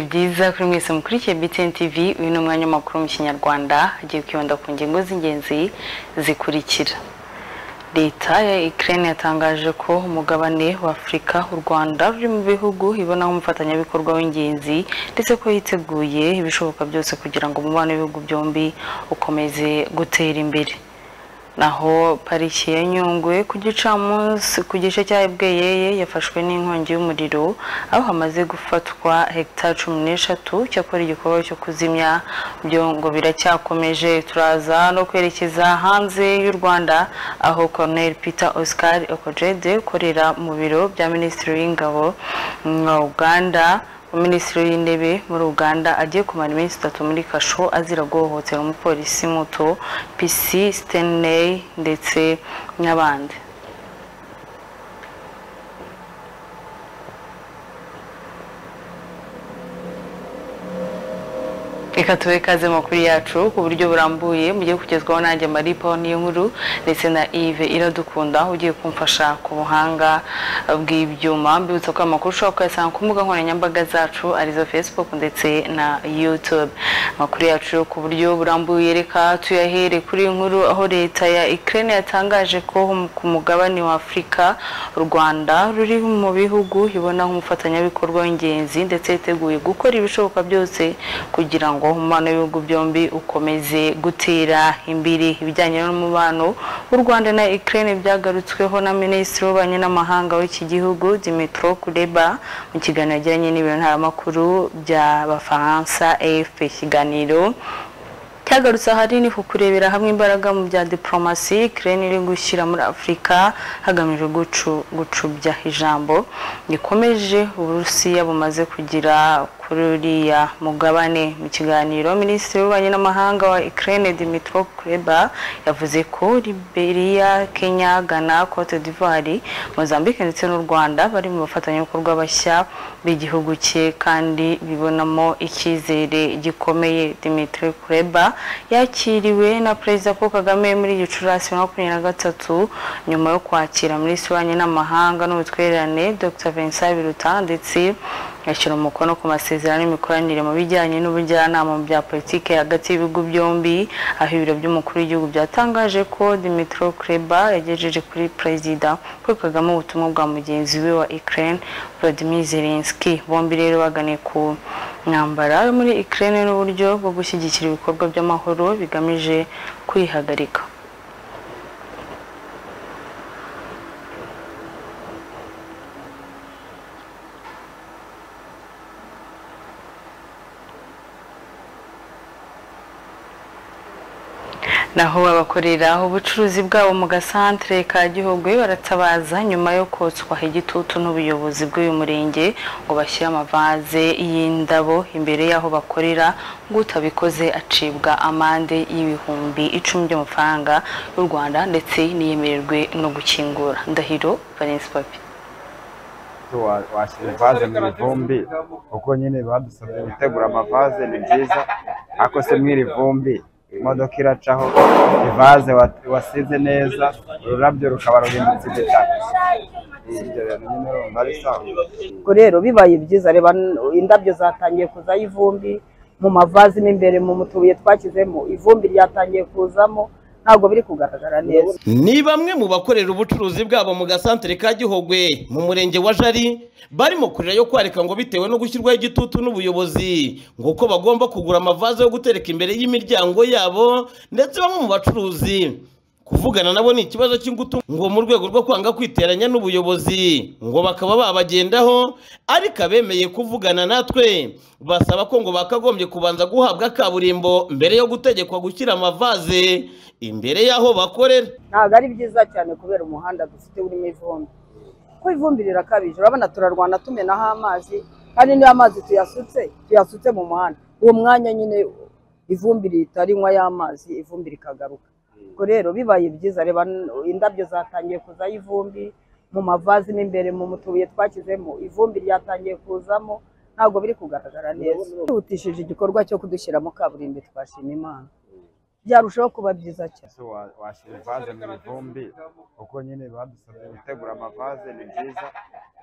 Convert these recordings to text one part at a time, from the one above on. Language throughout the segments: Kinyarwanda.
byiza kuri mwese mukurikiye BTN TV uyu ni umwanya w'amakuru mu kinyarwanda agiye kwibanda ku ngingo z'ingenzi zikurikira leta ya Ukraine yatangaje ko umugabane wa Afurika u Rwanda ruri mu bihugu ibonaho umufatanyabikorwa w'ingenzi ndetse ko yiteguye ibishoboka byose kugira ngo umubano w'ibihugu byombi ukomeze gutera imbere naho pariki ya nyungwe ku gicamunsi ku gice cya bweyeye yafashwe n'inkongi y'umuriro aho hamaze gufatwa hegitari cumi n'eshatu cyakora igikorwa cyo kuzimya byo ngo biracyakomeje turaza no kwerekeza hanze y'u rwanda aho colonel peter oscar okojede ukorera mu biro bya minisitiri w'ingabo wa uganda minisitiri w'intebe muri uganda agiye kumara iminsi itatu muri kasho azira guhohotera umupolisi muto pisi stanley ndetse n'abandi reka tube kaze makuru yacu ku buryo burambuye mugiye kugezwaho nanjye maripo niyo nkuru ndetse na Yves iradukunda ugiye kumfasha ku buhanga bw'ibyuma mbibutsa ko amakuru ushobora kuyasanga ku mbuga nkoranyambaga zacu arizo facebook ndetse na youtube amakuru yacu ku buryo burambuye reka tuyahere kuri nkuru aho leta ya Ukraine yatangaje ko ku mugabane wa Afurika u Rwanda ruri mu bihugu ibona nk'umufatanyabikorwa w'ingenzi ndetse yiteguye gukora ibishoboka byose kugira ngo umubano w'ibihugu byombi ukomeze gutera imbere ibijyanye n'umubano w'u Rwanda na Ukraine byagarutsweho na Minisitiri w'Ububanyi n'Amahanga w'iki gihugu Dimitro Kuleba mu kiganiro yagiranye n'ibiro ntaramakuru by'Abafaransa AFP ikiganiro cyagarutse ahanini ku kurebera hamwe imbaraga mu bya diporomasi Ukraine iri gushyira muri afurika hagamijwe gucubya ijambo rikomeje uburusiya bumaze kugira kuri uriya mugabane mu kiganiro minisitiri w'ububanyi n'amahanga wa Ukraine Dimitro Kuleba yavuze ko Liberia Kenya Ghana Cote d'Ivoire Mozambique ndetse n'u Rwanda bari mu bafatanyabikorwa bashya b'igihugu cye kandi bibonamo icyizere gikomeye Dimitro Kuleba yakiriwe na perezida Paul Kagame muri Gicurasi bibiri na makumyabiri na gatatu nyuma yo kwakira minisitiri w'ububanyi n'amahanga n'ubutwererane Dr Vincent Biruta ndetse yashyira umukono ku masezerano y'imikoranire mu bijyanye n'ubujyanama mu bya politiki hagati y'ibihugu byombi aho ibiro by'umukuru w'igihugu byatangaje ko Dimitro Kuleba yagejeje kuri perezida Paul Kagame ubutumwa bwa mugenzi we wa Ukraine Volodymyr Zelensky bombi rero baganiye ku mwambara yo muri Ukraine n'uburyo bwo gushyigikira ibikorwa by'amahoro bigamije kwihagarika naho abakorera ubucuruzi bwabo mu gasantere ka Gihogwe baratabaza nyuma yo kotswa igitutu n'ubuyobozi bw'uyu murenge ngo bashyire amavaze y'indabo imbere y'aho bakorera ngo utabikoze acibwa amande y'ibihumbi icumi by'amafaranga y'u Rwanda ndetse n'iyemererwe no gukingura ndahiro Valence Papi washyize ivaze mu ivumbi kuko nyine badusabye gutegura amavaze ni byiza ariko se mw'iri vumbi imodoka iracaho ivaze wasize neza ururabyo rukaba rurimbitse igitaka ibyo bintu nyine urumva ari sawa ubwo rero bibaye byiza reba indabyo zatangiye kuzaho ivumbi mu mavazi mo imbere mu tubuye twashyizemo ivumbi ryatangiye kuzamo ntabwo biri kugaragara neza ni bamwe mu bakorera ubucuruzi bwabo mu gasantere ka gihogwe mu murenge wa jari barimo kurira yo kwarika ngo bitewe no gushyirwaho igitutu n'ubuyobozi ngo uko bagomba kugura amavaze yo gutereka imbere y'imiryango yabo ndetse bamwe mu bacuruzi kuvugana nabo ni ikibazo cy'ingutu ngo mu rwego rwo kwanga kwiteranya n'ubuyobozi ngo bakaba babagendaho ariko abemeye kuvugana natwe basaba ko ngo bakagombye kubanza guhabwa kaburimbo mbere yo gutegekwa gushyira amavaze imbere y'aho bakorera ntabwo ari byiza cyane kubera umuhanda dufite urimo ivumbi kuko ivumbi rirakabije urabona turarwana tumenaho amazi kandi niyo amazi tuyasutse tuyasutse mu muhanda uwo mwanya nyine ivumbi rihita rinywa y'amazi ivumbi rikagaruka ubwo rero bibaye byiza reba indabyo zatangiye kuzaho ivumbi mu mavazi mo imbere mu tubuye twashyizemo ivumbi ryatangiye kuzamo ntabwo biri kugaragara neza twihutishije igikorwa cyo kudushyiramo kaburimbo twashima imana byarushaho kuba byiza cyane ese wa- washyize ivaze mu ivumbi kuko nyine badusabye gutegura amavaze ni byiza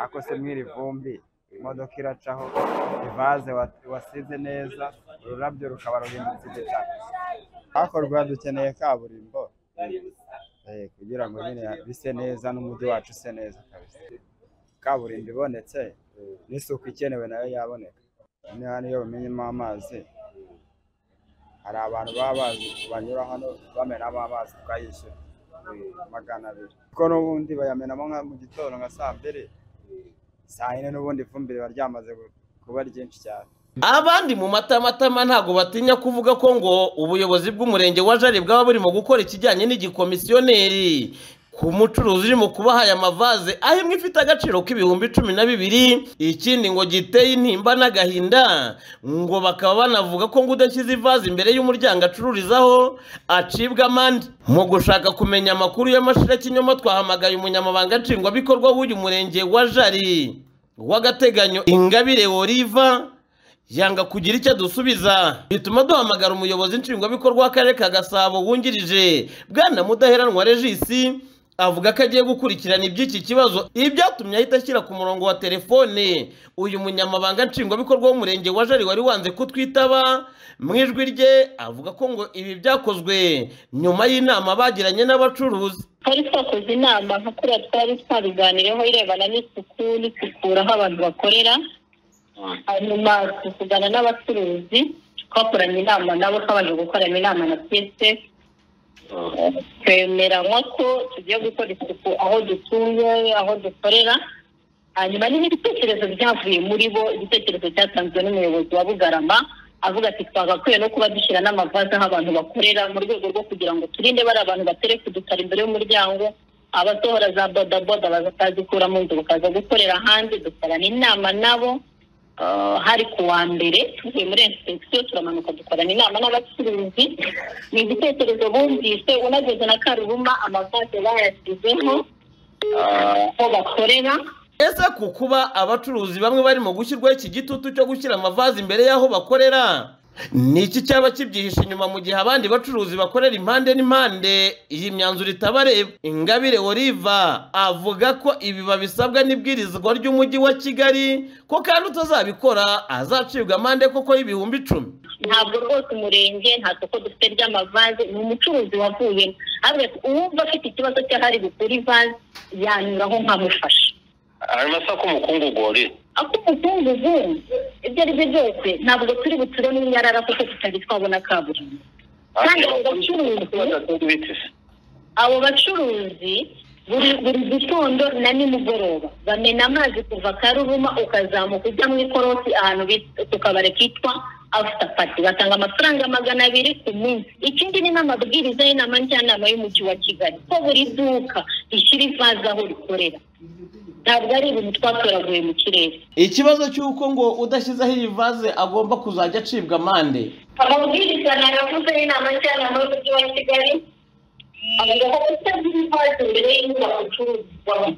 ariko se mw'iri vumbi imodoka iracaho ivaze wa- wasize neza ururabyo rukaba ruhindutse igitaka hakorwa dukeneye kaburimbo eh, kugira ngo nyine bise neza n'umujyi wacu use neza kabisa kaburimbo ibonetse n'isuku ikenewe nayo yaboneka Hano hano iyo bamenyemo amazi hari abantu baba bazi banyura hano bamenamo amazi tukayishyura magana abiri kuko n'ubundi bayamenamo nka mu gitondo nka saa mbiri saa yine n'ubundi ifumbire riba ryamaze gu- kuba ryinshi cyane abandi mu matamatama ntabwo batinya kuvuga ko ngo ubuyobozi bw'umurenge wa jari bwaba burimo gukora ikijyanye n'igikomisiyoneri ku mucuruzi urimo kubaha aya mavaze aho imwe ifite agaciro k'ibihumbi cumi na bibiri ikindi ngo giteye intimba n'agahinda ngo bakaba banavuga ko ngo udashyize ivaze imbere y'umuryango acururizaho acibwa amande mu gushaka kumenya amakuru y'amashirakinyoma twahamagaye umunyamabanga nshingwabikorwa w'uyu murenge wa jari w'agateganyo ingabire oliva yanga kugira icyo adusubiza bituma duhamagara umuyobozi nshingwabikorwa w'akarere ka gasabo wungirije bwana mudaheranwa regisi avuga ko agiye gukurikirana iby'iki kibazo ibyatumye ahita ashyira ku murongo wa telefone uyu munyamabanga nshingwabikorwa w'umurenge wa jari wari wanze kutwitaba mu ijwi rye avuga ko ngo ibi byakozwe nyuma y'inama bagiranye n'abacuruzi twari twakoze inama nka kuriya twari twabiganireho irebana n'isuku n'isukura aho abantu bakorera hanyuma tuvugana n'abacuruzi twakoranye inama nabo twabanje gukorana inama na piyese twemeranywa ko tugiye gukora isuku aho dutuye aho dukorera hanyuma n'ibitekerezo byavuye muri bo igitekerezo cyatanzwe n'umuyobozi wa bugarama avuga ati twagakwiye no kuba dushyira n'amavaze aho abantu bakorera mu rwego rwo kugira ngo turinde bari abantu batereka udutara imbere y'umuryango abasohora za bodaboda bazatazikura mu nzu bakaza gukorera hanze dukorana inama nabo Uh, hari ku wa mbere tuvuye muri inspeksiyo turamanuka dukorana inama n'abacuruzi ni igitekerezo bumvise unageze na karubuma amavaze bayashyizeho uh, aho bakorera ese ku kuba abacuruzi bamwe barimo gushyirwaho iki gitutu cyo gushyira amavaze imbere y'aho bakorera ni iki cyaba kibyihishe inyuma mu gihe abandi bacuruzi bakorera impande n'impande iyi myanzuro itabareba ingabire oliva avuga ko ibi babisabwa n'ibwirizwa ry'umujyi wa kigali ko kandi utazabikora azacibwa amande koko y'ibihumbi icumi ntabwo rwose umurenge nta soko dufite ry'amavaze ni umucuruzi wavuyemo ariko uwumva afite ikibazo cy'ahari gukura ivaze yanyuraho nkamufasha hanyuma se ko umukungugu wari ako umukungugu ibyo ari byo byose ntabwo turi buture n'inyarara kuko tutari twabona kaburimbo kandi abo bacuruzi ibiti se abo bacuruzi buri buri gitondo na nimugoroba bamena amazi kuva karuruma ukazamuka ujya mu ikorosi ahantu bita- ku kabari kitwa after party batanga amafaranga magana abiri ku munsi ikindi ni n'amabwiriza y'inama njyanama y'umujyi wa kigali ko buri duka rishyira ivaze aho rikorera ntabwo ari ibintu twatoraguye mu kirere ikibazo cy'uko ngo udashyizeho iyi vaze agomba kuzajya acibwa amande amabwiriza nayavuze y'inama njyanama y'umujyi wa kigali avuga ko kutagira ivaze imbere y'inyubako icururizwamo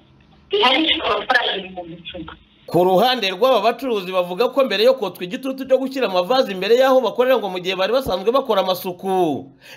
bihanishwa amafaranga ibihumbi icumi ku ruhande rw'aba bacuruzi bavuga ko mbere yo kotswa igitutu cyo gushyira amavaze imbere y'aho bakorera ngo mu gihe bari basanzwe bakora amasuku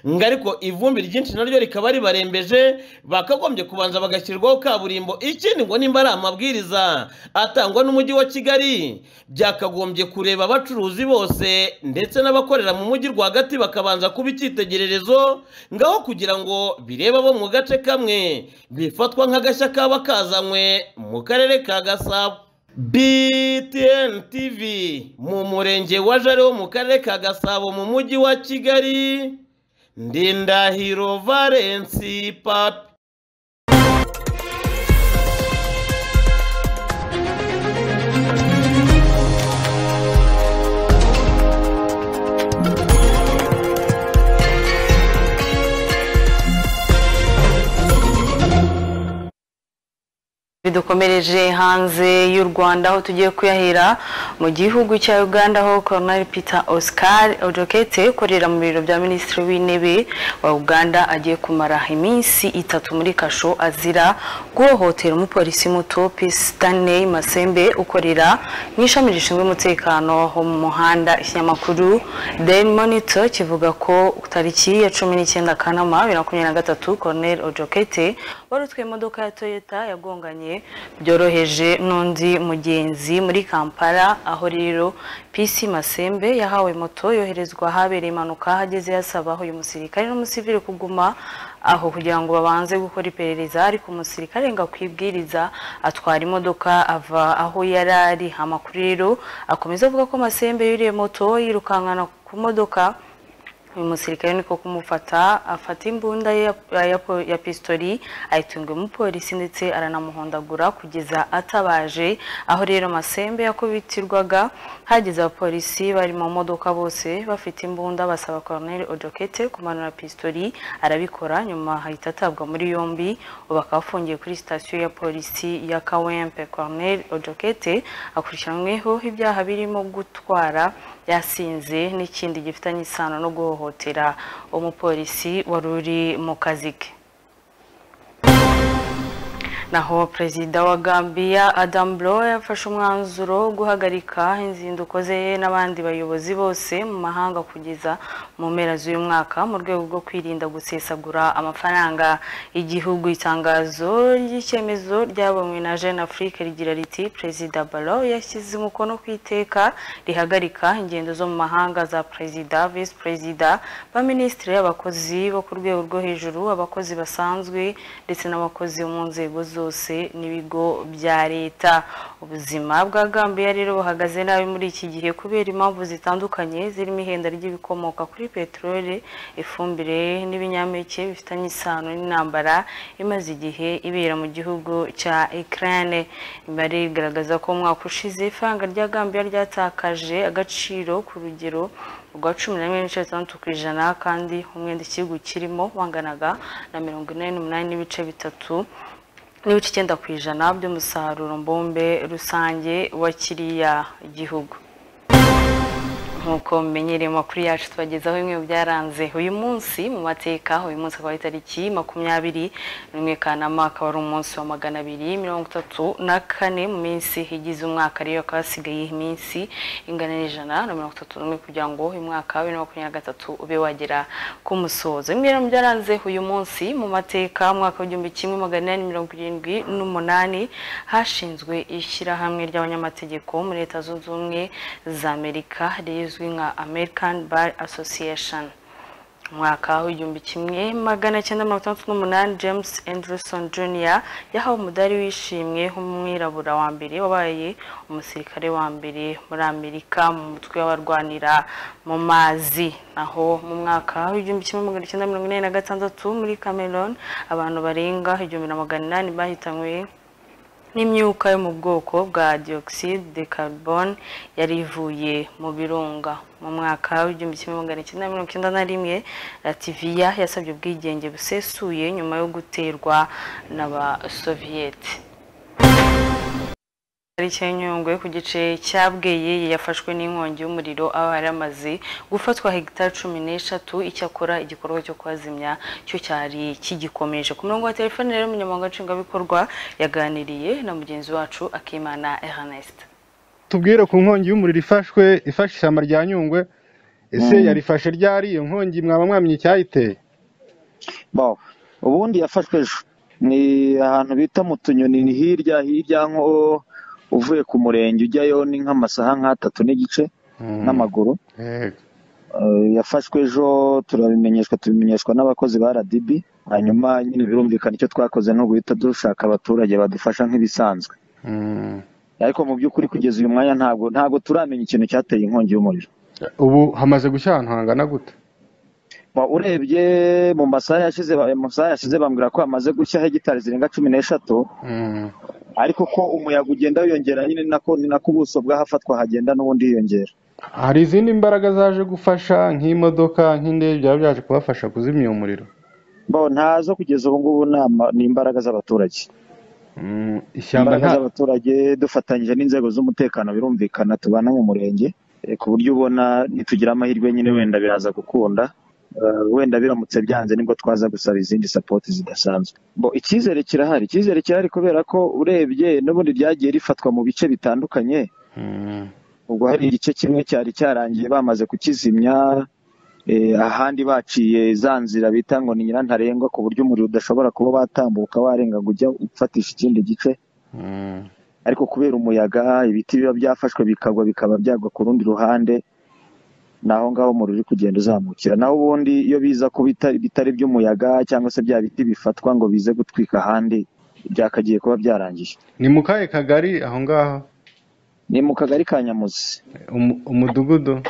ngo ariko ivumbi ryinshi naryo rikaba ribarembeje bakagombye kubanza bagashyirwaho kaburimbo ikindi ngo nimba ari amabwiriza atangwa n'umujyi wa kigali byakagombye kureba abacuruzi bose ndetse n'abakorera mu mujyi rwagati bakabanza kuba icyitegererezo ngaho kugira ngo birebe abo mu gace kamwe bifatwa nk'agashya kaba kazanywe mu karere ka gasabo BTN TV mu murenge wa Jare wo mu karere ka Gasabo mu mujyi wa Kigali Ndindahiro Valence Papi bidukomereje hanze y'u Rwanda aho tugiye kuyahera mu gihugu cya Uganda aho Colonel Peter Oscar Ojokete ukorera mu biro bya Minisitiri w'Intebe wa Uganda agiye kumara iminsi itatu muri kasho azira guhohotera umupolisi muto Peace Stanley Masembe ukorera mu ishami rishinzwe umutekano wo mu muhanda ikinyamakuru Daily Monitor kivuga ko tariki ya cumi n'icyenda Kanama bibiri na makumyabiri na gatatu Colonel Ojokete warutwaye imodoka ya Toyota yagonganye byoroheje n'undi mugenzi muri kampala aho rero pisi masembe yahawe moto yoherezwa ahabereye impanuka hageze yasaba uyu musirikare n'umusivire kuguma aho kugira ngo babanze gukora iperereza ariko umusirikare ngo akwibwiriza atwara imodoka ava aho yari ari amakuru rero akomeza avuga ko masembe yuriye moto yirukankana ku modoka uyu musirikare niko kumufata afata imbunda ye ya- ya po- ya pistori ayitunga umupolisi ndetse aranamuhondagura kugeza atabaje aho rero masembe yakubitirwaga hageze abapolisi bari mu modoka bose bafite imbunda basaba koroneri odokete kumanura pistori arabikora nyuma ahita atabwa muri yombi ubu akaba afungiye kuri sitasiyo ya polisi ya kawempe koroneri odokete akurikiranweho ibyaha birimo gutwara yasinze n'ikindi gifitanye isano no guhohotera umupolisi wari uri mu kazi ke naho perezida wa gambia adam Barrow yafashe umwanzuro wo guhagarika inzinduko ze n'abandi bayobozi bose mu mahanga kugeza mu mpera z'uyu mwaka mu rwego rwo kwirinda gusesagura amafaranga igihugu itangazo ry'icyemezo ryabonywe na jeune afrique rigira riti perezida Barrow yashyize umukono ku iteka rihagarika ingendo zo mu mahanga za perezida visi perezida baminisitiri abakozi bo ku rwego rwo hejuru abakozi basanzwe ndetse n'abakozi bo mu nzego zose n'ibigo bya leta ubuzima bwa Gambia rero buhagaze nabi muri iki gihe kubera impamvu zitandukanye zirimo ihenda ry'ibikomoka kuri peteroli ifumbire n'ibinyampeke bifitanye isano n'intambara imaze igihe ibera mu gihugu cya Ukraine imibare igaragaza ko mu mwaka ushize ifaranga rya Gambia ryatakaje agaciro ku rugero rwa cumi na rimwe n'ibice bitandatu ku ijana kandi umwenda ikihugu kirimo wanganaga na mirongo ine n'umunani n'ibice bitatu n'ibice icyenda ku ijana by'umusaruro mbumbe rusange wa kiriya gihugu nk'uko mumenyereye amakuru yacu tubagezaho bimwe mu byaranze uyu munsi mu mateka uyu munsi akaba ari itariki makumyabiri n'imwe kanama akaba ari umunsi wa magana abiri mirongo itatu na kane mu minsi igize umwaka rero akaba hasigaye iminsi ingana n'ijana na mirongo itatu n'umwe kugira ngo uyu mwaka wa bibiri na makumyabiri na gatatu ube wagera ku musozo bimwe mu byaranze uyu munsi mu mateka mu mwaka w'igihumbi kimwe magana inani mirongo irindwi n'umunani hashinzwe ishyirahamwe ry'abanyamategeko muri leta zunze ubumwe za amerika rizwi nka american bar association umwaka w'igihumbi kimwe magana cyenda mirongo itandatu n'umunani james anderson jr yahawe umudari wishimwe nk'umwirabura wa mbere wabaye umusirikare wa mbere muri amerika mu mutwe w'abarwanira mu mazi naho mu mwaka w'igihumbi kimwe magana cyenda mirongo inani na gatandatu muri cameroon abantu barenga igihumbi na magana inani bahitanywe n'imyuka yo mu bwoko bwa dioxide de carbone yari ivuye mu birunga mu mwaka w'igihumbi kimwe magana cyenda mirongo icyenda na rimwe lativiya yasabye ubwigenge busesuye nyuma yo guterwa n'abasoviyete tariki ya nyungwe ku gice cya bweye yafashwe n'inkongi y'umuriro aho hari amaze gufatwa hegitari cumi n'eshatu icyakora igikorwa cyo kuhazimya cyo cyari kigikomeje ku murongo wa telefone rero umunyamabanga nshingwabikorwa yaganiriye na mugenzi wacu akimana ernest tubwire ku nkongi y'umuriro ifashwe ifashe ishyamba rya nyungwe ese yarifashe ryari iyo nkongi mwaba mwamenye icyayiteye Bon, ubundi yafashwe ejo ni ahantu bita mu tunyoni ni hirya hirya nko uvuye ku murenge ujyayo ni nk'amasaha nk'atatu n'igice n'amaguru Yego. Eh, yafashwe ejo turabimenyeshwa tubimenyeshwa n'abakozi ba RDB hanyuma nyine birumvikana icyo twakoze ni uguhita dushaka abaturage badufasha nk'ibisanzwe Mm. ariko mu by'ukuri kugeza uyu mwanya ntabwo ntabwo turamenya ikintu cyateye inkongi y'umuriro ubu hamaze gushya ahantu hangana gute Ba- urebye mu masaha yashize ba- mu masaha yashize bambwira ko hamaze gushya hegitari zirenga cumi n'eshatu Mm. ariko ko umuyaga ugenda wiyongera nyine nako ni nako ubuso bw'ahafatwa hagenda n'ubundi hiyongera hari izindi mbaraga zaje gufasha nk'imodoka nk'indege byaba byaje kubafasha kuzimya uwo muriro bo ntazo kugeza ubu ngubu ni ama- ni imbaraga z'abaturage Mm, ishyamba imbaraga nta z'abaturage dufatanyije n'inzego z'umutekano birumvikana tubana mu murenge eh, ku buryo ubona nitugira amahirwe nyine wenda biraza gukunda Eh, wenda biramutse byanze nibwo twaza gusaba izindi sapoti zidasanzwe bo icyizere kirahari icyizere kirahari kubera ko urebye n'ubundi ryagiye rifatwa mu bice bitandukanye Mm. ubwo hari igice kimwe cyari cyarangiye bamaze kukizimya eh, ahandi baciye za nzira bita ngo ni nyirantarengwa ku buryo umuriro udashobora kuba watambuka warenga ngo ujya ufatisha ikindi gice Mm. ariko kubera umuyaga ibiti biba byafashwe bikagwa bikaba byagwa ku rundi ruhande ni aho ngaho umuriro uri kugenda uzamukira naho ubundi iyo biza ko bita- bitari iby'umuyaga cyangwa se bya biti bifatwa ngo bize gutwika ahandi byakagiye kuba byarangije ni mu kahe kagari aho ngaho ni mu kagari ka nyamuzi Umu- umudugudu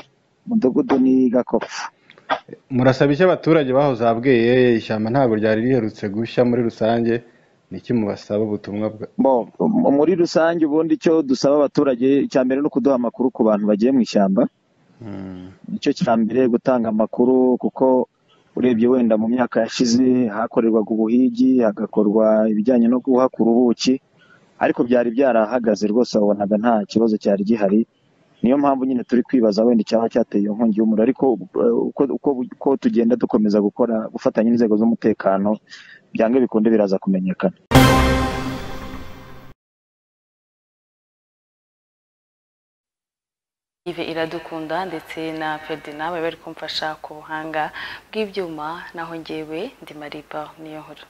umudugudu ni gakopfu murasaba iki abaturage bahoze abweye ishyamba ntabwo ryari riherutse gushya muri rusange niki mubasaba ubutumwa bwa Bo, m- muri rusange ubundi icyo dusaba abaturage icya mbere ni ukuduha amakuru ku bantu bagiye mu ishyamba Mm. nicyo cya mbere gutanga amakuru kuko urebye wenda mu myaka yashize hakorerwaga ubuhigi hagakorwa ibijyanye no guhakura ubuki ariko byari byarahagaze rwose wabonaga nta kibazo cyari gihari niyo mpamvu nyine turi kwibaza wenda icyaba cyateye iyo nkongi y'umuriro ariko eh, uko, uko, uko tugenda dukomeza gukora gufatanya n'inzego z'umutekano byanga bikunde biraza kumenyekana Yves iradukunda ndetse na Ferdinand bari bari kumfasha ku buhanga bw'ibyuma naho ngewe ndi Mariba niyo nkuru